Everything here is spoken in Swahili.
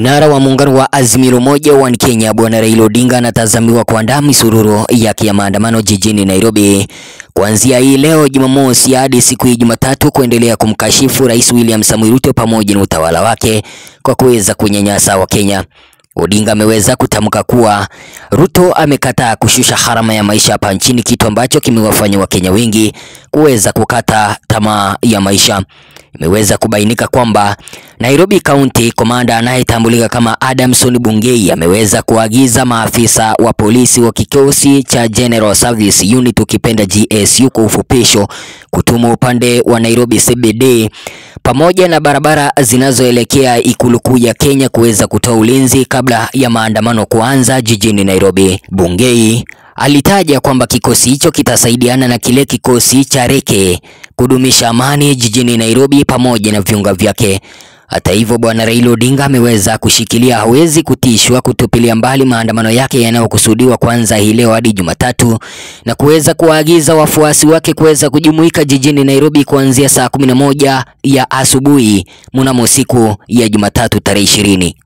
Kinara wa muungano wa Azimio Moja One Kenya Bwana Raila Odinga anatazamiwa kuandaa misururu yake ya maandamano jijini Nairobi kuanzia hii leo Jumamosi hadi siku ya Jumatatu kuendelea kumkashifu Rais William Samoei Ruto pamoja na utawala wake kwa kuweza kunyanyasa Wakenya. Odinga ameweza kutamka kuwa Ruto amekataa kushusha gharama ya maisha hapa nchini, kitu ambacho kimewafanya Wakenya wengi kuweza kukata tamaa ya maisha. Imeweza kubainika kwamba Nairobi County komanda anayetambulika kama Adamson Bungei ameweza kuagiza maafisa wa polisi wa kikosi cha General Service Unit ukipenda GSU kwa ufupisho kutuma upande wa Nairobi CBD pamoja na barabara zinazoelekea ikulu kuu ya Kenya kuweza kutoa ulinzi kabla ya maandamano kuanza jijini Nairobi. Bungei alitaja kwamba kikosi hicho kitasaidiana na kile kikosi cha Reke kudumisha amani jijini Nairobi pamoja na viunga vyake. Hata hivyo, bwana Raila Odinga ameweza kushikilia hawezi kutishwa kutupilia mbali maandamano yake yanayokusudiwa kuanza hii leo hadi Jumatatu na kuweza kuwaagiza wafuasi wake kuweza kujumuika jijini Nairobi kuanzia saa kumi na moja ya asubuhi mnamo siku ya Jumatatu tarehe ishirini.